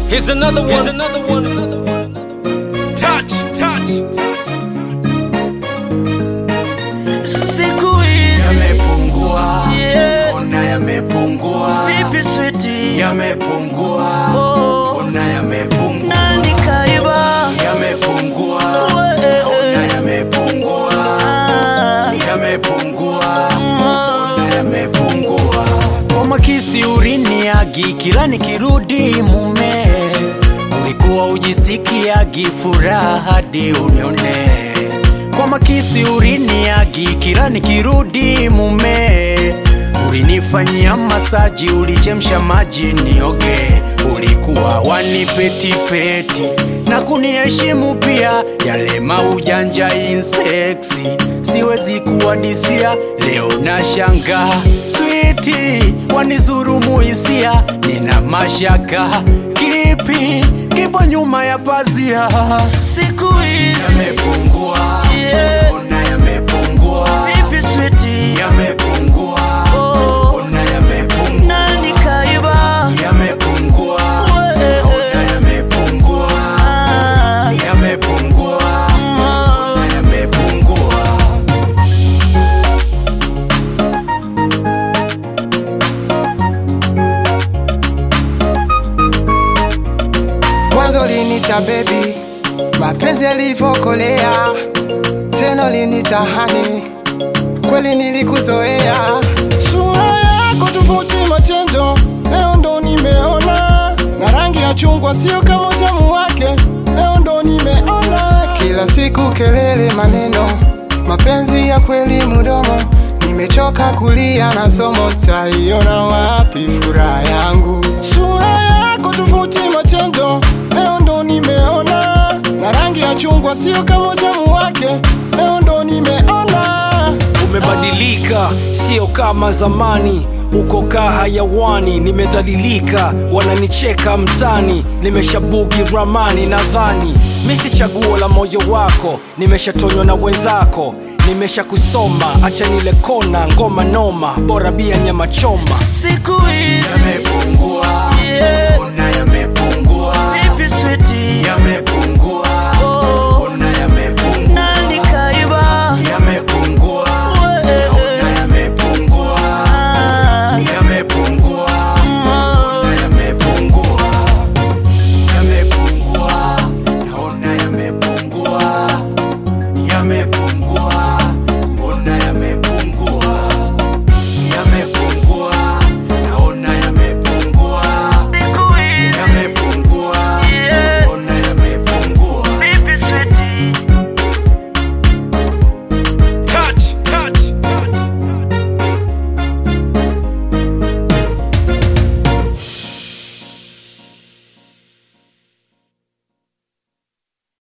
Here's another one. Here's another one. Touch, touch. siku hizi Yamepungua, Yeah. ona yamepungua, vipi switi yamepungua, Oh. ona yamepungua, nani kaiba yamepungua, We- ona yamepungua, Ah, yamepungua, ah. ona yamepungua. Koma kisiuriniagi kila nikirudi mume, ulikuwa ujisikiagi furaha hadi unione. Koma kisiuriniagi kila nikirudi mume, ulinifanyia masaji, ulichemsha maji nioge, ulikuwa wanipetipeti na kuniheshimu pia, yale maujanja inseksi siwezi kuwadisia. Leo na shanga switi wanizurumu hisia, nina mashaka kipi kipo nyuma ya pazia. siku hizi Yamepungua, Yeah. ona yamepungua, vipi switi yamepungua, Oh. ona yamepungua, nani kaiba yamepungua, We- ona yamepungua, Ah, yamepungua, ah. ona yamepungua. mwanzo linita bebi, mapenzi yalivyokolea, tena linita hani, kweli nilikuzoea. Sura yako tofauti machenjo, leo ndo nimeona, na rangi ya chungwa sio kama utamu wake, leo ndo nimeona. Kila siku kelele, maneno, mapenzi ya kweli mudomo, nimechoka kulia na somo, taiona wapi furaha yangu? Sura yako tofauti machenjo, leo ndo nimeona, na rangi ya chungwa sio kama utamu wake, leo ndo nimeona. Umebadilika, sio kama zamani. Uko kaa hayawani, nimedhalilika, wananicheka mtani, nimeshabugi ramani. Nadhani mi si chaguo la moyo wako, nimeshatonywa na wenzako, nimesha kusoma. Acha nile kona, ngoma noma, bora bia nyama choma. siku hizi Yamepungua,